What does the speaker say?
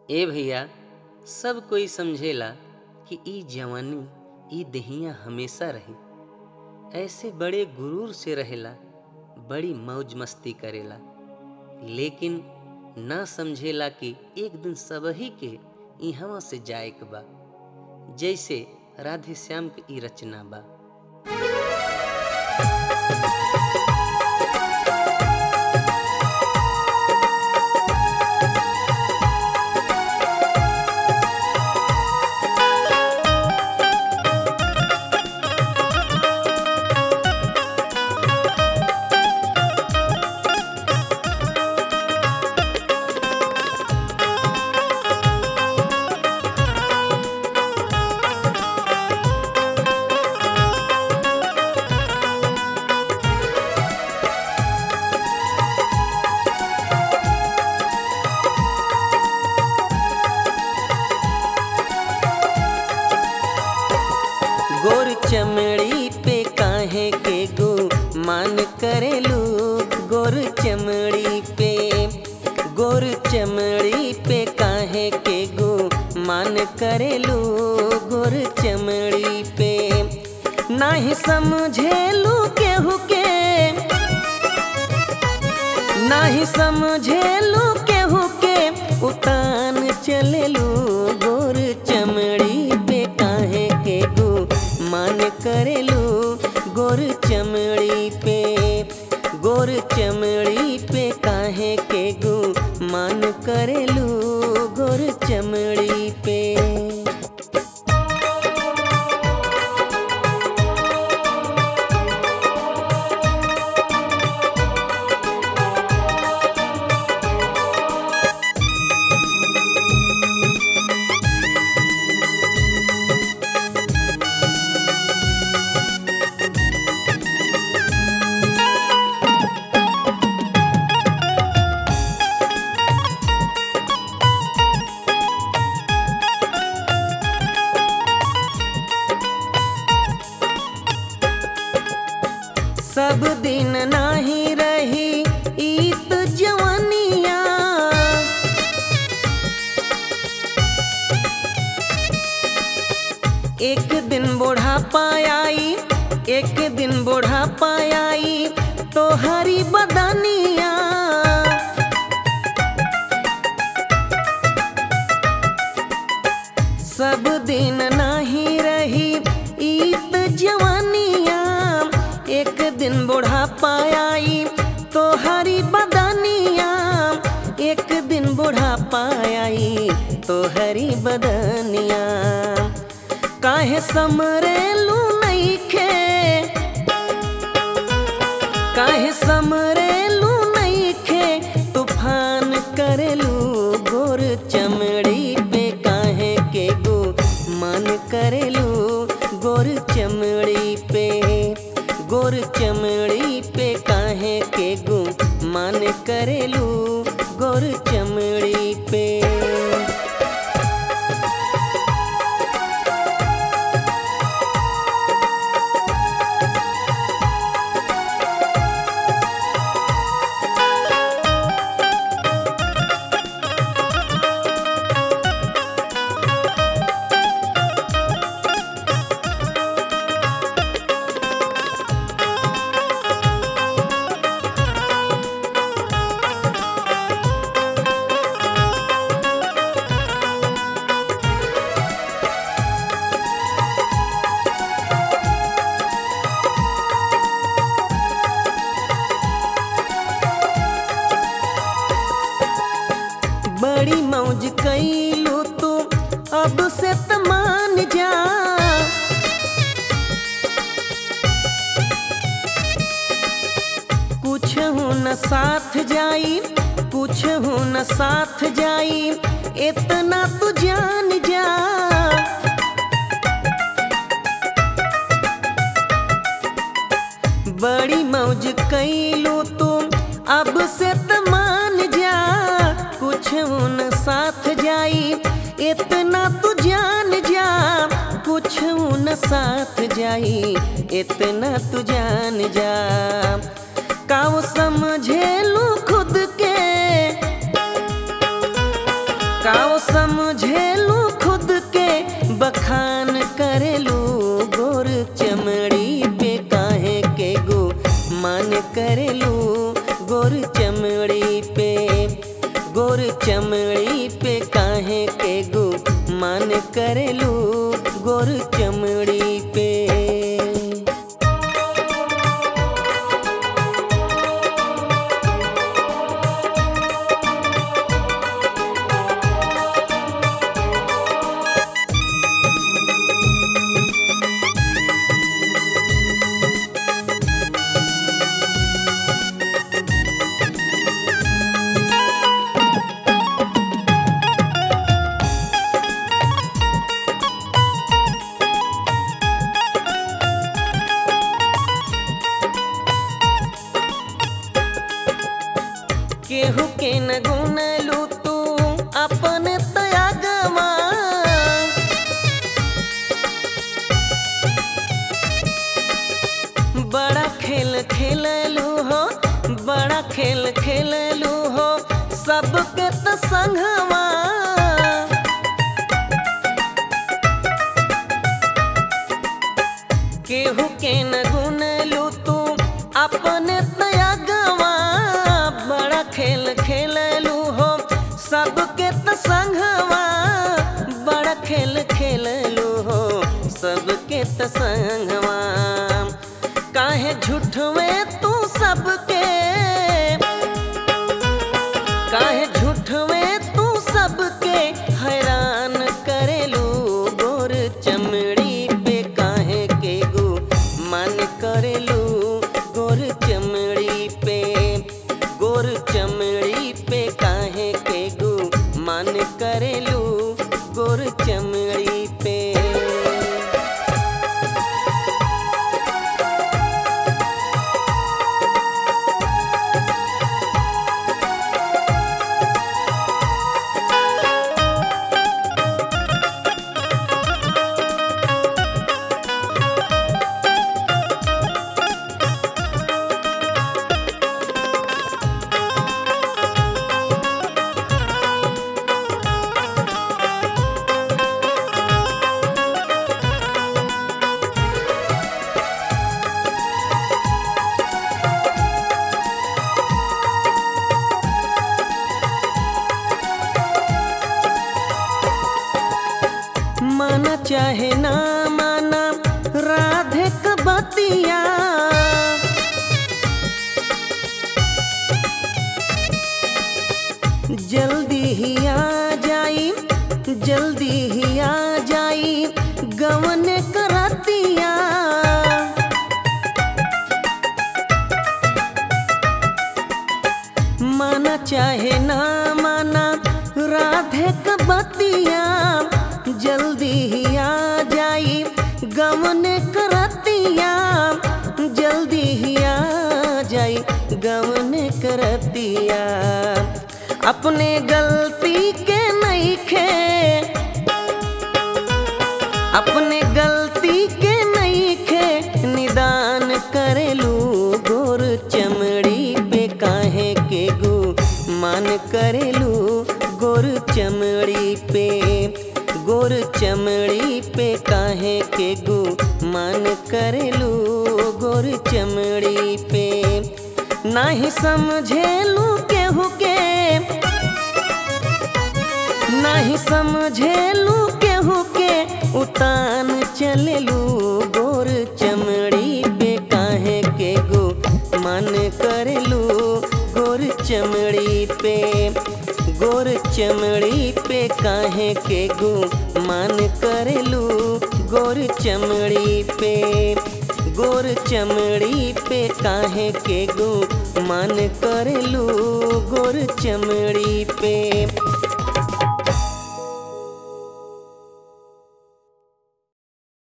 ए भैया सब कोई समझेला कि ई जवानी ई देहिया हमेशा रही ऐसे बड़े गुरूर से रहेला बड़ी मौज मस्ती करेला लेकिन ना समझेला कि एक दिन सबही के इहवा से जाए के बा जैसे राधे श्याम के ई रचना बा गोर चमड़ी पे काहे के गो मान करेलू गोर चमड़ी पे गोर चमड़ी पे काहे के गो मान करेलू गोर चमड़ी पे नाही समझेलू केहू के नाही समझेलू केहू के उतान चलेलू गोर चमड़ी पे काहे के गो मान करेलू गोर चमड़ी पे गोर चमड़ी पे काहे के गो मान करेलू गोर चमड़ी पे सब दिन नाही रही ईत जवानिया एक दिन बुढ़ापा आई एक दिन बुढ़ापा आई तो हरी बदनिया सब दिन नाही रही ईत जवानिया एक दिन बुढ़ापा आई तो हरी बदनिया एक दिन बुढ़ापा आई तो हरी बदनिया काहे समरेलू नईखे काहे समरेलू नईखे तूफान करेलू गोर चमड़ी पे काहे के गो मन करेलू गोर चमड़ी पे गोर चमड़ी पे काहे के गो मन करेलू गोर चमड़ी पे बड़ी मौज कैलू तू अब से तमान जा कुछ हूँ न साथ जाई कुछ हूँ न साथ जाई इतना तू जान जा बड़ी मौज कैलू तू अब से तमान जा कुछ उन साथ जाई इतना तू जान जा कुछ उन साथ जाई इतना तू जान जा काव समझेलू खुद के काओ समझेलू खुद के बखान करेलू गोर चमड़ी पे काहे के गो मान करेलू गोर चमड़ी पे गोर चमड़ी पे काहे के गो मान करेलू गोर चमड़ी पे केहू के न गुनलू तू अपन त्यागमा बड़ा खेल खेललू हो बड़ा खेल खेललू हो सबके त संगवा केहू के न गुनलू तू अपन त्यागवा बड़ा खेल खेललू हो सबके त संगवा बड़ा खेल खेललू हो सबके त संगवा काहे झूठवे तू सबके काहे झूठवे तू सबके हैरान करेलू गोर चमड़ी पे काहे के गो मन करेलू गोर चमड़ी पे गोर चमड़ी पे काहे के गो मन करेलू गोर चमड़ी पे माना चाहे ना माना राधे क बतिया जल्दी ही आ जाई जल्दी ही आ जाई गवन करतिया माना चाहे ना माना राधे क बतिया जल्दी ही आ जाई गवन करतिया जल्दी ही आ जाई गवन करतिया अपने गलती के नहीं खे अपने गलती के नहीं खे निदान करेलू गोर चमड़ी पे काहे के गो मान करेलू गोर चमड़ी पे गोर चमड़ी पे काहे के गो मान करेलू गोर चमड़ी पे नाही समझेलू केहू के नाही समझेलू केहू के उतान चलेलू गोर चमड़ी पे काहे के गो मन करेलू गोर चमड़ी पे गोर चमड़ी पे काहे के गो मन करेलू गोर चमड़ी पे गोर चमड़ी पे काहे के गो मन करेलू गोर चमड़ी पे